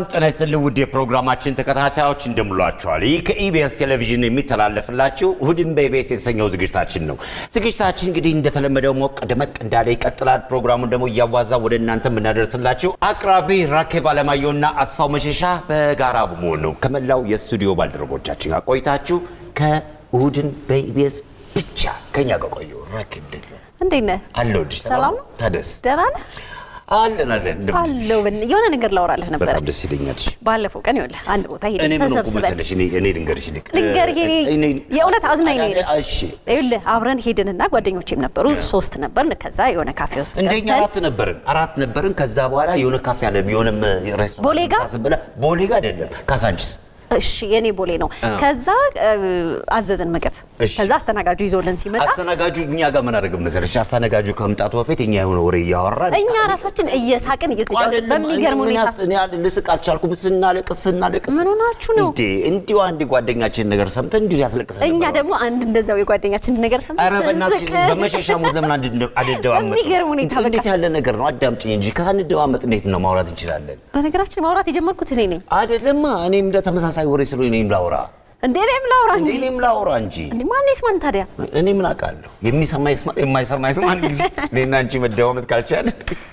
ጤና ይስጥልኝ ውድ የፕሮግራማችን ተከታታዮች እንደምሏቸዋል። ይህ ከኢቢኤስ ቴሌቪዥን የሚተላለፍላችሁ እሁድን በኢቢኤስ የተሰኘው ዝግጅታችን ነው። ዝግጅታችን እንግዲህ እንደተለመደው ሞቅ ደመቅ እንዳለ ይቀጥላል። ፕሮግራሙን ደግሞ እያዋዛ ወደ እናንተ የምናደርስላችሁ አቅራቢ ራኬብ አለማየሁና አስፋው መሸሻ በጋራ በመሆን ነው። ከመላው የስቱዲዮ ባልደረቦቻችን ጋር ቆይታችሁ ከእሁድን በኢቢኤስ ብቻ ከኛ ጋር ቆዩ። ራኬብ እንዴት ነው? እንዴት ነህ? አለሁልሽ። ሰላም ነው? ታደስ ደህና ነህ? አለን አለን። እንደምን ነሽ? አለው የሆነ ነገር ላወራልህ ነበረ። በጣም ደስ ይለኛል። ባለፈው ቀን ይኸውልህ አንድ ቦታ እኔ ሄደን ምን ሆንኩ ተሰብስበን መሰለሽ? እኔ እኔ ልንገርሽ ልክ ልንገርህ እኔ እኔ- የእውነት አዝናኝ ነኝ እኔ። እሺ ይኸውልህ አብረን ሄድንና ጓደኞቼም ነበሩ ሶስት ነበርን። ከዛ የሆነ ካፌ ውስጥ እንደኛ ገብተን አራት ነበርን አራት ነበርን። ከዛ በኋላ የሆነ ካፌ አለ የሆነ ሬስቶራንት ቦሌ ጋ? ምሳ ስንበላ ቦሌ ጋ አይደለም ካሳንቺስ እሺ የኔ ቦሌ ነው። አዎ። ከዛ እ, አዘዝን ምግብ። እሺ። ከዛ አስተናጋጁ ይዞልን ሲመጣ አስተናጋጁ እኛ ጋር ምን አደረገ መሰለሽ? አስተናጋጁ ከመምጣቱ በፊት እኛ የሆነ ወሬ እያወራን እኛ ራሳችን እየሳቅን እየተጫወትን በሚገርም ምን ሁኔታ ያስ- እኔ ያል- ልስቅ አልቻልኩም። ስናለቅስ ስናለቅስ ምን ሆናችሁ ነው? እንዴ እንዲሁ አንድ ጓደኛችን ነገር ሰምተን እንዲሁ ያስለቅሰን እኛ ነበር። ደግሞ አንድ እንደዛው የጓደኛችን ነገር ኧረ ሰምተን በእናትሽ ስንስቅ በመሸሻ ሞት ለምን አንድ- አንደማመጥ? በሚገርም ሁኔታ በቃ። እንዴት ያለ ነገር ነው? አዳምጪኝ እንጂ ከአንደማመጥ እንዴት ነው ማውራት እንችላለን? በነገራችን ማውራት የጀመርኩት እኔ ነኝ አይደለማ እኔም እንደ ተመሳሳይ ወሬ ስለሆነ እኔም ላውራ እንዴ እኔም ላውራ እንዴ እንጂ እኔም ላውራ እንጂ እንዴ ማን ይስማን ታዲያ? እኔ ምን አውቃለሁ? የሚሰማ ይስማ፣ የማይሰማ ይስማ። አንድ ጊዜ እኔና አንቺ መደማመጥ ካልቻለ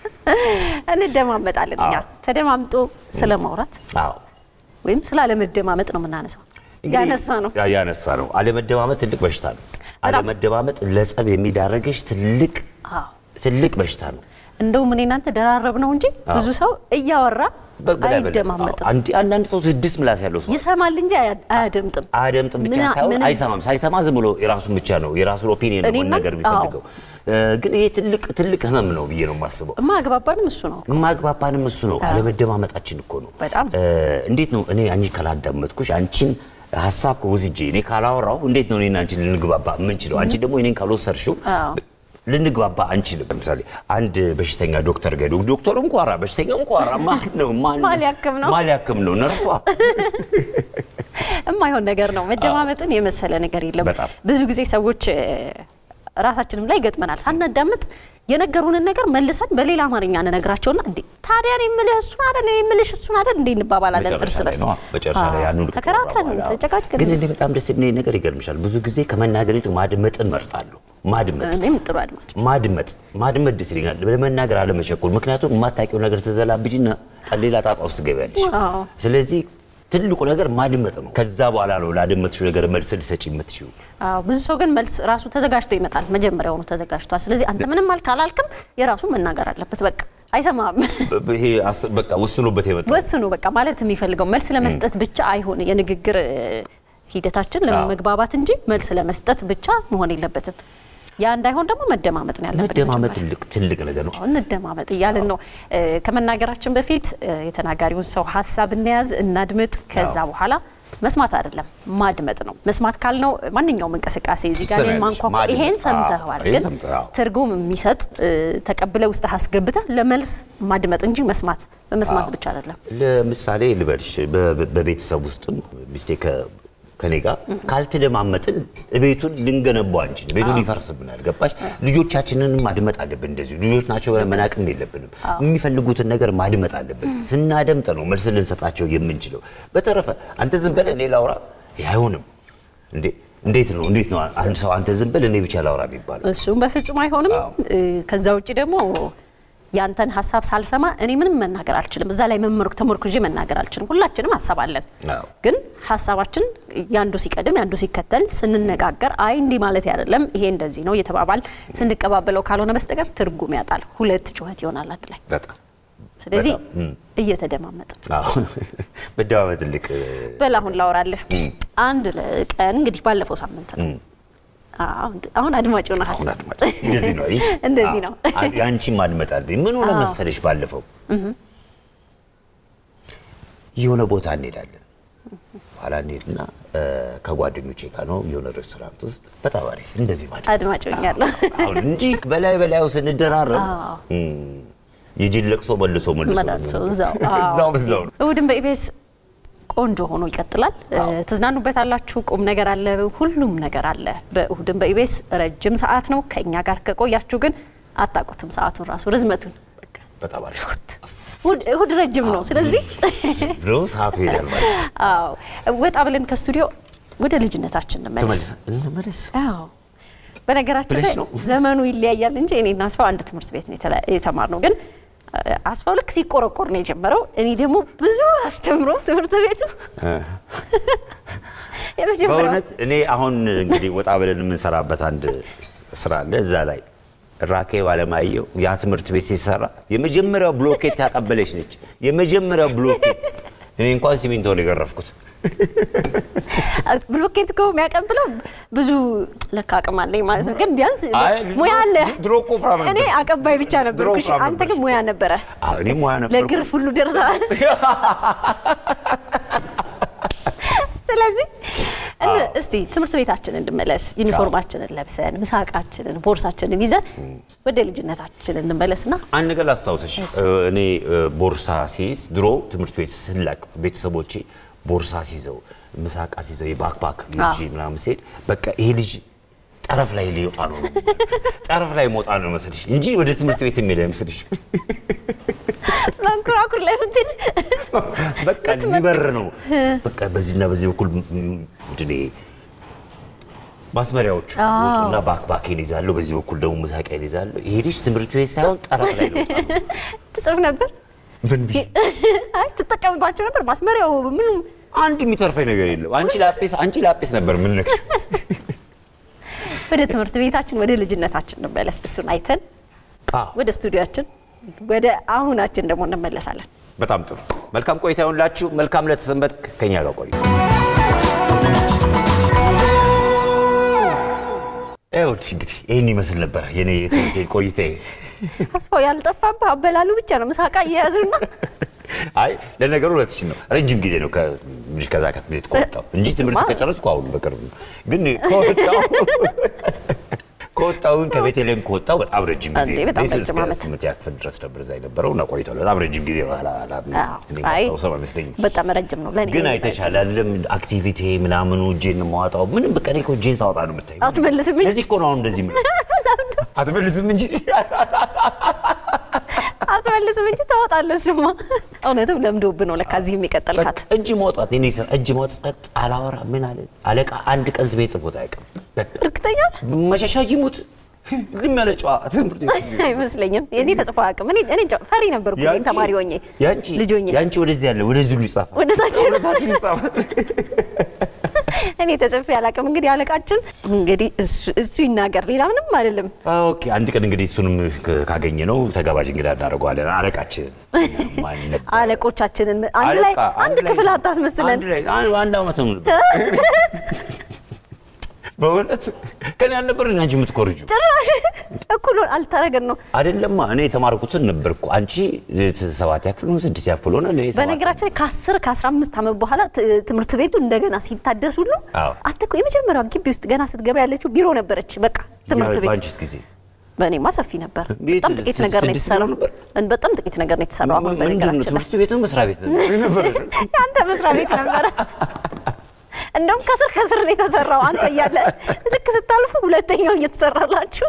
እንደማመጣለን እኛ አዎ። ተደማምጦ ስለ ማውራት አዎ ወይም ስለ አለመደማመጥ ነው የምናነሳው። እንግዲህ ያነሳ ነው ያ- ያነሳ ነው። አለመደማመጥ ትልቅ በሽታ ነው። አለመደማመጥ ለጸብ የሚዳረግሽ ትልቅ አዎ። ትልቅ በሽታ ነው። እንደውም እኔ እናንተ ደራረብ ነው እንጂ ብዙ ሰው እያወራ በ- በላይ በላይ። አይደማመጥም። አዎ፣ አንድ- አንዳንድ ሰው ስድስት ምላስ ያለው ሰው ይሰማል እንጂ አያ- አያደምጥም። አያደምጥም ብቻ ምና- ሳይሆን ምንም- አይሰማም። ሳይሰማ ዝም ብሎ የራሱን ብቻ ነው የራሱን ኦፒኒየን ነው እኔማ- መናገር የሚፈልገው። እ፣ ግን ይሄ ትልቅ ትልቅ ህመም ነው ብዬ ነው የማስበው። የማያግባባንም እሱ ነው። ማግባባንም እሱ ነው። አለመደማመጣችን እኮ ነው። በጣም። እ፣ እንዴት ነው እኔ አንቺ ካላዳመጥኩሽ አንቺን ሀሳብ ወስጄ እኔ ካላወራው እንዴት ነው እኔና አንቺን ልንግባባ የምንችለው? አንቺ ደግሞ እኔን ካልወሰድሽው አዎ። ልንግባባ አንችልም። ለምሳሌ አንድ በሽተኛ ዶክተር ጋር ሄዶ ዶክተሩ እንኳራ በሽተኛው እንኳራ ማን ነው ማን ማን ሊያክም ነው? ማን ሊያክም ነው? ነርሷ የማይሆን ነገር ነው። መደማመጥን የመሰለ ነገር የለም። በጣም። ብዙ ጊዜ ሰዎች እ፣ ራሳችንም ላይ ይገጥመናል። ሳናዳምጥ የነገሩንን ነገር መልሰን በሌላ አማርኛ እንነግራቸውና እንዴ ታዲያ እኔ የምልህ እሱን አይደል እኔ የምልሽ እሱን አይደል እንዴ እንባባላለን እርስ መጨረሻ ላይ በርስ ነዋ። መጨረሻ ላይ አዎ። ያንን ተከራክረን በኋላ። ተጨቃጭቀን ግን እኔ በጣም ደስ የሚለኝ ነገር ይገርምሻል፣ ብዙ ጊዜ ከመናገር ይልቅ ማድመጥን መርጣለሁ። ማድመጥ እኔም ጥሩ አድማጭ ማድመጥ ማድመጥ ደስ ይለኛል። ለመናገር አለመቸኮል። ምክንያቱም የማታውቂው ነገር ትዘላብጂና ሌላ ጣጣ ውስጥ ትገቢያለሽ። አዎ። ስለዚህ ትልቁ ነገር ማድመጥ ነው። ከዛ በኋላ ነው ላደመጥሽው ነገር መልስ ልሰጪ የምትችይው። አዎ ብዙ ሰው ግን መልስ ራሱ ተዘጋጅቶ ይመጣል። መጀመሪያውኑ ተዘጋጅቷል። ስለዚህ አንተ ምንም አልክ አላልክም የራሱ መናገር አለበት። በቃ አይሰማም። በ- በ- ይሄ አስ- በቃ ወስኖበት የመጣው ወስኑ በቃ ማለት የሚፈልገው መልስ ለመስጠት ብቻ አይሆን የንግግር እ፣ ሂደታችን ለመግባባት እንጂ መልስ ለመስጠት ብቻ መሆን የለበትም። ያ እንዳይሆን ደግሞ መደማመጥ ነው ያለብን። መደማመጥ መጀመሪያ። ትልቅ ትልቅ ነገር ነው። እንደማመጥ እያልን ነው እ፣ ከመናገራችን በፊት እ፣ የተናጋሪውን ሰው ሀሳብ እንያዝ፣ እናድምጥ። ከዛ አዎ። በኋላ መስማት አይደለም ማድመጥ ነው። መስማት ካልነው ማንኛውም እንቅስቃሴ እዚህ ጋር እኔን ትሰሚያለሽ፣ ማንኳኳ ማድመጥ። ይሄን አዎ፣ ሰምተኸዋል፣ ይሄን ግን ሰምተህ፣ አዎ። ትርጉም የሚሰጥ እ፣ ተቀብለ ውስጥ አስገብተህ ለመልስ ማድመጥ እንጂ መስማት በመስማት ብቻ አይደለም። ለምሳሌ ልበልሽ በ- በ- በቤተሰብ ውስጥም ሚስቴ ከ- ከኔ ጋር ካልተደማመጥን ቤቱን ልንገነባው አንችልም። ቤቱ ሊፈርስብናል። ገባሽ? ልጆቻችንን ማድመጥ አለብን። እንደዚሁ ልጆች ናቸው ብለን መናቅም የለብንም። የሚፈልጉትን ነገር ማድመጥ አለብን። ስናደምጥ ነው መልስ ልንሰጣቸው የምንችለው። በተረፈ አንተ ዝም በል እኔ ላውራ ይህ አይሆንም እንዴ! እንዴት ነው እንዴት ነው አንድ ሰው አንተ ዝም በል እኔ ብቻ ላውራ የሚባለው? እሱም በፍጹም አይሆንም። እ፣ ከዛ ውጭ ደግሞ ያንተን ሀሳብ ሳልሰማ እኔ ምንም መናገር አልችልም። እዛ ላይ መመርኩ ተመርኩዤ መናገር አልችልም። ሁላችንም ሀሳብ አለን፣ አዎ። ግን ሀሳባችን ያንዱ ሲቀድም ያንዱ ሲከተል ስንነጋገር አይ እንዲህ ማለት አይደለም ይሄ እንደዚህ ነው እየተባባል ስንቀባበለው ካልሆነ በስተቀር ትርጉም ያጣል። ሁለት ጩኸት ይሆናል አንድ ላይ። በጣም ስለዚህ በጣም፣ እም። እየተደማመጠ አዎ። መደማመጥ ትልቅ በል አሁን ላወራለህ። አንድ ቀን እንግዲህ ባለፈው ሳምንት ነው። አዎ፣ አሁን አድማጭ ሆነሃል። አሁን አድማጭ እንደዚህ ነው አይሽ? እንደዚህ ነው። አዎ። የአንቺን ማድመጥ አለብኝ። ምን ሆነ መሰለሽ፣ ባለፈው የሆነ ቦታ እንሄዳለን። ኋላ እንሄድና እ፣ ከጓደኞቼ ጋር ነው የሆነ ሬስቶራንት ውስጥ በጣም አሪፍ እንደዚህ ማድረግ አድማጭ ሆኛለሁ። አሁን እንጂ በላይ በላዩ ስንደራረብ አዎ። እም፣ የጅል ለቅሶ መልሶ መልሶ መላልሶ እዛው አዎ። እዛው እዛው ነው። እሑድን በኢቢኤስ ቆንጆ ሆኖ ይቀጥላል። ትዝናኑበት አላችሁ። ቁም ነገር አለ፣ ሁሉም ነገር አለ። በእሑድን በኢቢኤስ ረጅም ሰዓት ነው። ከእኛ ጋር ከቆያችሁ ግን አታውቁትም ሰዓቱን ራሱ ርዝመቱን። በጣም አሪፍ እሑድ እሑድ ረጅም ነው። ስለዚህ ብሎ ሰዓቱ ይሄዳል ማለት ነው። አዎ ወጣ ብለን ከስቱዲዮ ወደ ልጅነታችን እንመለስ። ተመለስ እንመለስ። አዎ በነገራችን ላይ ብለሽ ነው? ዘመኑ ይለያያል እንጂ እኔና አስፋው አንድ ትምህርት ቤት ነው የተለ- የተማርነው። ግን አ- አስፋው ልክ ሲቆረቆር ነው የጀመረው። እኔ ደግሞ ብዙ አስተምሮ ትምህርት ቤቱ የመጀመሪያው በእውነት እኔ አሁን እንግዲህ ወጣ ብለን የምንሰራበት አንድ ስራ አለ። እዛ ላይ ራኬብ አለማየሁ ያ ትምህርት ቤት ሲሰራ የመጀመሪያው ብሎኬት ያቀበለች ነች። የመጀመሪያው ብሎኬት እኔ እንኳን ሲሚንቶ ነው የገረፍኩት። ብሎኬት እኮ የሚያቀብለው ብዙ ለካ አቅም አለኝ ማለት ነው። ግን ቢያንስ አይ፣ ሙያ አለ። ድሮ እኮ ወፍራም ነበር። እኔ አቀባይ ብቻ ድሮ ነበርኩ። እሺ፣ ወፍራም አንተ ግን ነበርሽ። ሙያ ነበረ። አዎ፣ እኔ ሙያ ነበርኩ። ለግርፍ ሁሉ ደርሰሃል። ስለዚህ እን- እስቲ ትምህርት ቤታችን እንመለስ። ዩኒፎርማችንን ለብሰን ምሳቃችንን፣ ቦርሳችንን ይዘን ወደ ልጅነታችን እንመለስና አንድ ነገር ላስታውሰሽ፣ እኔ ቦርሳ ሲይዝ ድሮ ትምህርት ቤት ስላቅ ቤተሰቦቼ ቦርሳ ሲይዘው ምሳቃ ሲይዘው የባክባክ ልጅ አዎ። ምናምን ሲሄድ በቃ ይሄ ልጅ ጠረፍ ላይ ሊወጣ ነው ጠረፍ ላይ መውጣ ነው መስልሽ እንጂ ወደ ትምህርት ቤት የሚሄድ አይመስልሽ። መንኮራኩር ላይ ምትል በቃ ሊበር ነው በቃ በዚህና በዚህ በኩል ምንድን ነው ማስመሪያዎቹ ወጡና ባክባኬን ይዛለሁ፣ በዚህ በኩል ደግሞ ምሳቄን ይዛለሁ። ይሄ ልጅ ትምህርት ቤት ሳይሆን ጠረፍ ላይ ነው። ትጽፍ ነበር። ምን ብዬ አይ ትጠቀምባቸው ነበር። ማስመሪያው ምንም አንድ የሚተርፈኝ ነገር የለም። አንቺ ላጲስ አንቺ ላጲስ ነበር ምን ነክሽ ወደ ትምህርት ቤታችን ወደ ልጅነታችን እንመለስ። እሱን አይተን ወደ ስቱዲዮአችን ወደ አሁናችን ደግሞ እንመለሳለን። በጣም ጥሩ። መልካም ቆይታ ይሁንላችሁ። መልካም ለተሰንበት ከኛ ጋር ቆዩ። ይኸውልሽ እንግዲህ ይህን ይመስል ነበረ የኔ የትምህርት ቆይታዬ። አስፋው ያልጠፋብህ አበላሉ ብቻ ነው። ምሳቃ እየያዙና አይ ለነገሩ ሁለትሽ ነው ረጅም ጊዜ ነው ከልጅ ከዛ ከትምህርት ቤት ከወጣሁ እንጂ ትምህርት ከጨረስኩ አሁን በቅርብ ነው። ግን ከወጣሁ ከወጣሁን ከቤተልሔም ከወጣሁ በጣም ረጅም ጊዜ እንዴ፣ በጣም ነው። ረጅም እስከ ዓመት። ስምንተኛ ክፍል ድረስ ነበር እዛ የነበረው እና ቆይቷል። በጣም ረጅም ጊዜ ነው። አላ- አላ- እኔ አይ ማስታውሰው አይመስለኝም። በጣም ረጅም ነው ለኔ። ግን አይተሻል አይደለም? አክቲቪቲ ምናምኑ እጄን የማዋጣው ምንም በቃ እኔ እኮ እጄን ሳወጣ ነው የምታየው። አትመልስም እንጂ ለዚህ እኮ ነው አሁን እንደዚህ የምልህ። አትመልስም እንጂ አትመልስም እንጂ ታወጣለህ። እሱማ እውነትም ለምዶብህ ነው ለካ እዚህ የሚቀጠልካት። በቃ እጅ ማውጣት የእኔ ስራ እጅ ማውጣት፣ ጸጥ አላወራ ምን አለ አለቃ አንድ ቀን ስሜ ጽፎት አያውቅም። በቃ እርግጠኛ ነህ? መሸሻ ይሙት ልም ያለ ጨዋ ትምህርት ቤት አይመስለኝም። እኔ ተጽፎ አያውቅም። እኔ እኔ እንጃ ፈሪ ነበርኩ እኔም ተማሪ ሆኜ ያንቺ ልጅ ሆኜ ያንቺ ወደዚህ ያለ ወደዚህ ሁሉ ይጻፋል ወደ ታች ወደታችን ይጻፋል። እኔ ተጽፌ አላውቅም። እንግዲህ አለቃችን እንግዲህ እሱ- እሱ ይናገር፣ ሌላ ምንም አይደለም። ኦኬ አንድ ቀን እንግዲህ እሱንም ካገኘ ነው ተጋባዥ እንግዳ እናደርገዋለን። አለቃችን ማን ነበር? አለቆቻችንን አንድ ላይ አለቃ፣ አንድ ላይ- ክፍል አታስመስለን። አንድ ላይ አንድ አንድ ዓመት ነው በእውነት ከኔ አልነበር አንቺ የምትኮርጁ ጭራሽ እኩል አልተረገን ነው። አይደለማ። እኔ የተማርኩትን ነበርኩ። አንቺ ሰባት ያክፍል ነው ስድስት ያክፍል ሆነ። እኔ ሰባት በነገራችን ላይ ከ10 ከ15 ዓመት በኋላ ት- ትምህርት ቤቱ እንደገና ሲታደስ ሁሉ አዎ። አንተ እኮ የመጀመሪያው ግቢ ውስጥ ገና ስትገባ ያለችው ቢሮ ነበረች። በቃ ትምህርት ቤት በአንቺስ ጊዜ በእኔማ ሰፊ ነበር። ቤት በጣም ጥቂት ነገር ነው ስድስት የተሰራው። ቢሮ ነበር? በጣም ጥቂት ነገር ነው የተሰራው። አሁን ምንድን ነው በነገራችን ላይ ትምህርት ቤት ነው መስሪያ ቤት ነው ነበር? የአንተ መስሪያ ቤት ነበረ። እንደውም ከስር ከስር ነው የተሰራው። አንተ እያለ ልክ ስታልፉ ሁለተኛው እየተሰራላችሁ።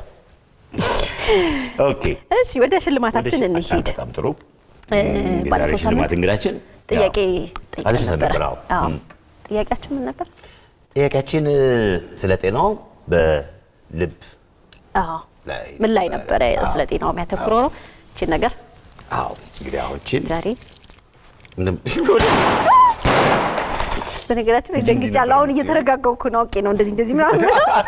ኦኬ እሺ ወደ ሽልማታችን እንሂድ። በጣም ጥሩ። እ፣ የዛሬ ባለፈው ሽልማት ሳምንት እንግዳችን ጥያቄ ያው ጠይቀን አድርሰን ነበረ። ነበር። አዎ። አዎ። እም። ጥያቄያችን ምን ነበር? ጥያቄያችን እ፣ ስለ ጤናው በልብ አዎ ላይ ምን ላይ ነበረ አዎ። ስለ ጤናው የሚያተኩረው ነው። እቺን ነገር አዎ እንግዲህ አሁንችን ዛሬ በነገራችን ላይ ደንግጫለሁ። አሁን እየተረጋጋሁ እኮ ነው። አውቄ ነው እንደዚህ እንደዚህ ምናምን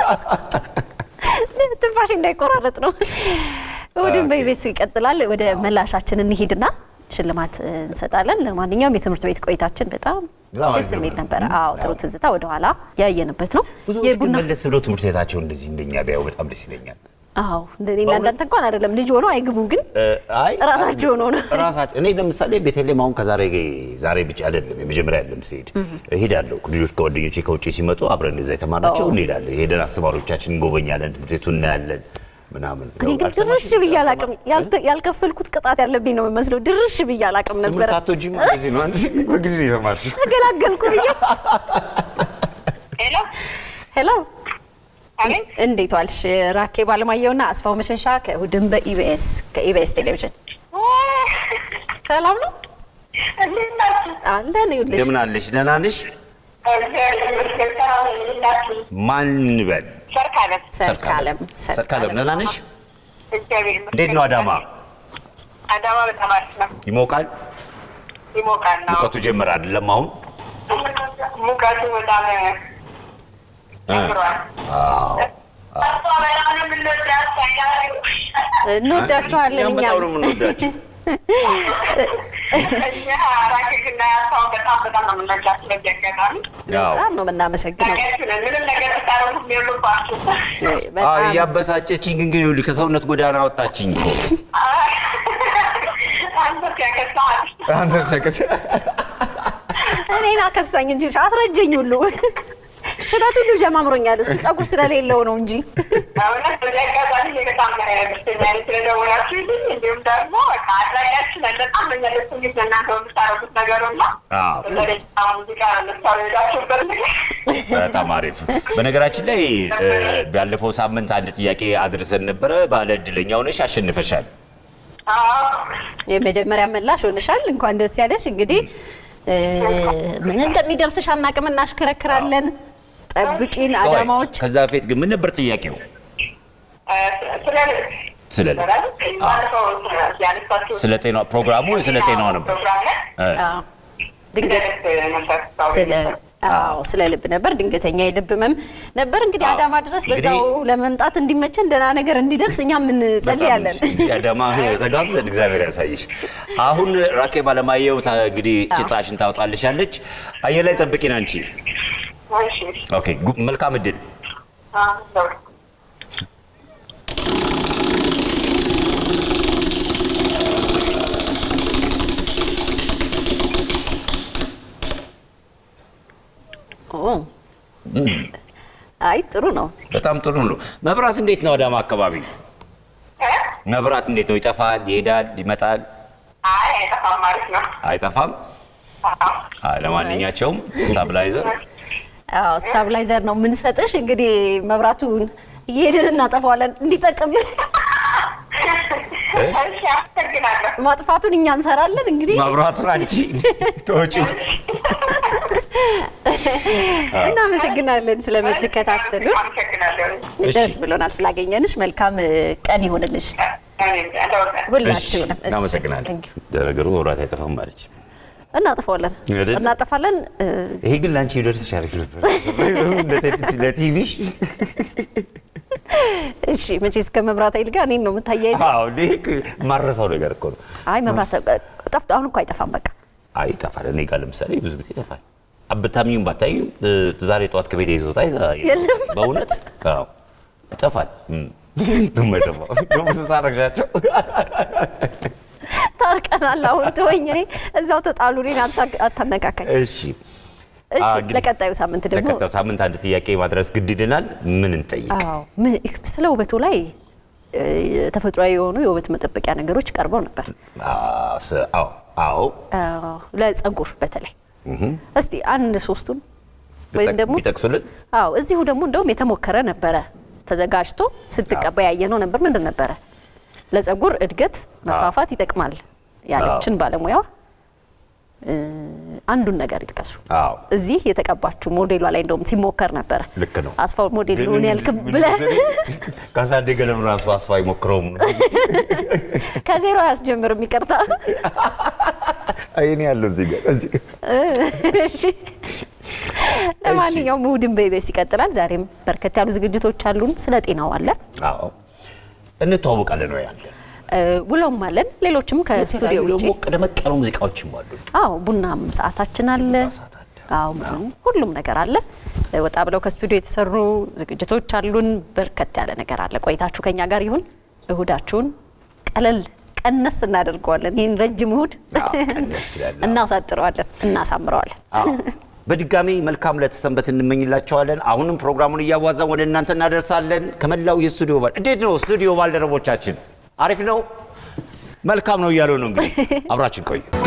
ትንፋሽ እንዳይቆራረጥ ነው። እሑድን በኢቢኤስ ይቀጥላል። ወደ መላሻችን እንሂድና ሽልማት እንሰጣለን። ለማንኛውም የትምህርት ቤት ቆይታችን በጣም በጣም ደስ አሪፍ የሚል ነበር። ነበረ። አዎ ጥሩ ትዝታ ወደኋላ ያየንበት ነው። ብዙዎች ግን የቡና መለስ ብለው ትምህርት ቤታቸው እንደዚህ እንደኛ ቢያዩ በጣም ደስ ይለኛል። አዎ እንደኔና እንዳንተ እንኳን አይደለም ልጅ ሆኖ አይግቡ ግን እ፣ አይ ራሳቸው ሆነው ነው። ራሳቸው እኔ ለምሳሌ ቤተልሔም አሁን ከዛሬ ዛሬ ብቻ አይደለም የመጀመሪያ አይደለም ስሄድ እሄዳለሁ። ልጆች ከጓደኞቼ ከውጭ ሲመጡ አብረን እዛ የተማርናቸው እንሄዳለን። ሄደን አስተማሪዎቻችን እንጎበኛለን፣ ትምህርት ቤቱን እናያለን ምናምን። እኔ ግን ድርሽ ብዬ አላቅም። ያልተ- ያልከፈልኩት ቅጣት ያለብኝ ነው የሚመስለው። ድርሽ ብዬ አላቅም ነበረ። ትምህርት አትወጂም እንደዚህ ነው አንቺ በግድ ነው የተማርሽው። ተገላገልኩ ብዬ ሄሎ ሄሎ አቤት። እንዴት ዋልሽ? ራኬብ አለማየሁና አስፋው መሸሻ ከእሑድን በኢቢኤስ ከኢቢኤስ ቴሌቪዥን ሰላም ነው እንዴት ናችሁ? አለን። ይኸውልሽ እንደምን አለሽ? ደህና ነሽ? እግዚአብሔር ይመስገን ሰላም ነኝ። እንዴት ናችሁ? ማን እንበል? ሰርካለም ሰርካለም ሰርካለም ደህና ነሽ? እግዚአብሔር ይመስገን። እንዴት ነው አዳማ? አዳማ በጣም አሪፍ ነው። ይሞቃል? ይሞቃል ነው። ሙቀቱ ጀመረ አይደለም አሁን? ሙቀቱ በጣም ጨምሯል። አዎ። እሷ በጣም ነው የምንወዳት ታውቃለህ። እንወዳችኋለን እኛም እኛም በጣም ነው የምንወዳችሁ። እኛ ራኬትና ያሳውን በጣም በጣም ነው የምንወዳት። ስለዚህ አጋጣሚ አዎ። በጣም ነው የምናመሰግነው። ታውቂያችሁ ነን። ምንም ነገር ብታረጉ የሉባችሁ። አዎ፣ በጣም እያበሳጨችኝ ግን ግን ይኸውልህ ከሰውነት ጎዳና አወጣችኝ እኮ። አንተ ሲያከሳል አንተ ሰከሰ እኔን አከሳኝ እንጂ አስረጀኝ ሁሉ ሽበት ሁሉ ጀማምሮኛል። እሱ ጸጉር ስለሌለው ነው እንጂ እውነት በዚህ አጋጣሚ እኔ በጣም ደስተኛ ነኝ ስለደወላችሁልኝ። እንዲሁም ደግሞ በቃ አድራጊያችን ነን። በጣም በእኛ ደስ የሚል እናንተ በምታደርጉት ነገር እና አዎ። በተለይ አሁን ሙዚቃ ለምሳሌ ሄዳችሁበት ነገር በጣም አሪፍ። በነገራችን ላይ እ፣ ባለፈው ሳምንት አንድ ጥያቄ አድርሰን ነበረ። ባለ እድለኛ ሆነሽ አሸንፈሻል። አዎ፣ የመጀመሪያ መላሽ ሆነሻል። እንኳን ደስ ያለሽ። እንግዲህ እ፣ ምን እንደሚደርስሽ አናቅም፣ እናሽከረክራለን። ጠብቂን አዳማዎች። ከዛ በፊት ግን ምን ነበር ጥያቄው? እ፣ ስለ ስለ ባለፈው ያነሳችሁ ስለ ጤና ፕሮግራሙ ስለ ጤናዋ ነበር። ፕሮግራም ላይ እ፣ አዎ፣ ድንገት ድንገት ነበር ስለ አዎ ስለ ልብ ነበር። ድንገተኛ የልብ ህመም ነበር። እንግዲህ አዎ። አዳማ ድረስ እንግዲህ- በዛው ለመምጣት እንዲመቸን ደህና ነገር እንዲደርስ እኛም እንጸልያለን። እንግዲህ አዳማ ተጋብዘን እግዚአብሔር ያሳይሽ። አሁን ራኬብ አለማየሁ ታ- እንግዲህ ጭጣሽን ታወጣልሻለች። አየር ላይ ጠብቂን አንቺ። እሺ፣ ኦኬ፣ ጉ- መልካም እድል። አዎ፣ ኦ አይ ጥሩ ነው። በጣም ጥሩ ነው። መብራት እንዴት ነው አዳማ አካባቢ? እ? መብራት እንዴት ነው? ይጠፋል፣ ይሄዳል፣ ይመጣል፣ አይ አይጠፋም፣ አሪፍ ነው። አይጠፋም? አዎ። አይ፣ ለማንኛቸውም ስታብላይዘር አዎ ስታብላይዘር ነው የምንሰጥሽ። እንግዲህ መብራቱን እየሄድን እናጠፋዋለን እንዲጠቅም እሺ፣ አመሰግናለሁ። ማጥፋቱን እኛ እንሰራለን። እንግዲህ መብራቱን አንቺ ተወጪው። እናመሰግናለን ስለምትከታተሉን። አመሰግናለሁ። እሺ። ደስ ብሎናል ስላገኘንሽ። መልካም እ, ቀን ይሆንልሽ እኔም እንደወጣ ሁላችሁንም። እሺ፣ እናመሰግናለን። thank you። ለነገሩ መብራት አይጠፋም ማለች። እናጠፋዋለን አይደል? እናጠፋለን። እ, ይሄ ግን ለአንቺ ቢደርስሽ አሪፍ ነበር። ለቲቪሽ እሺ መቼስ ከመብራት ኃይል ጋር እኔን ነው የምታያይዘው? አዎ፣ ይሄ ማረሳው ነገር እኮ ነው። አይ መብራት ጠፍቶ አሁን እኮ አይጠፋም። በቃ አይ ይጠፋል። እኔ ጋር ለምሳሌ ብዙ ጊዜ ይጠፋል። አብታሚም ባታዩ ዛሬ ጠዋት ከቤት ይዞታ የለም። በእውነት አዎ ይጠፋል። እም። የማይጠፋው ደግሞ ስታረግሻቸው ታርቀናል። አሁን ተወኝ። እኔ እዛው ተጣሉ። እኔን አታ- አታነካካኝ። እሺ እሺ አዎ፣ እንግዲህ ለቀጣዩ ሳምንት ደግሞ ለቀጣዩ ሳምንት አንድ ጥያቄ ማድረስ ግድ ይለናል። ምን እንጠይቅ? አዎ ምን- ስለ ውበቱ ላይ እ, ተፈጥሯዊ የሆኑ የውበት መጠበቂያ ነገሮች ቀርበው ነበር። አዎ ስ- አዎ አዎ አዎ ለጸጉር በተለይ እስቲ አንድ ሶስቱን ወይም ደግሞ ቢጠቅሱልን አዎ እዚሁ ደግሞ እንደውም የተሞከረ ነበረ ተዘጋጅቶ ስትቀባ ያየነው ነበር። ምንድን ነበረ? ለጸጉር እድገት መፋፋት ይጠቅማል ያለችን ባለሙያ እ, አንዱን ነገር ይጥቀሱ። አዎ እዚህ የተቀባችው ሞዴሏ ላይ እንደውም ሲሞከር ነበረ። ልክ ነው። አስፋው ሞዴል ሊሆን ያልክ ብለህ ካሳደገንም ራሱ አስፋ አይሞክረውም። ከዜሮ አያስጀምርም። ይቅርታ። አይኔ ያለው እዚህ ጋር እዚህ ጋር እሺ። ለማንኛውም እሑድን በኢቢኤስ ይቀጥላል። ዛሬም በርከት ያሉ ዝግጅቶች አሉን። ስለ ጤናው አለ፣ አዎ እንተዋወቃለን ነው ያለን። እ፣ ውሎም አለን። ሌሎችም ከስቱዲዮ ውጭ ደግሞ ደመቅ ያሉ ሙዚቃዎችም አሉ። አዎ ቡናም ሰዓታችን አለ። ሰዓት አለ። አዎ ብዙ ሁሉም ነገር አለ። ወጣ ብለው ከስቱዲዮ የተሰሩ ዝግጅቶች አሉን። በርከት ያለ ነገር አለ። ቆይታችሁ ከኛ ጋር ይሁን። እሁዳችሁን ቀለል ቀነስ እናደርገዋለን። ይህን ረጅም እሁድ አዎ፣ ቀነስ ይላል። እናሳጥረዋለን፣ እናሳምረዋለን። አዎ። በድጋሚ መልካም ለተሰንበት እንመኝላቸዋለን። አሁንም ፕሮግራሙን እያዋዛን ወደ እናንተ እናደርሳለን። ከመላው የስቱዲዮ ባል እንዴት ነው ስቱዲዮ ባልደረቦቻችን? አሪፍ ነው፣ መልካም ነው እያለው ነው። እንግዲህ አብራችን ቆዩ።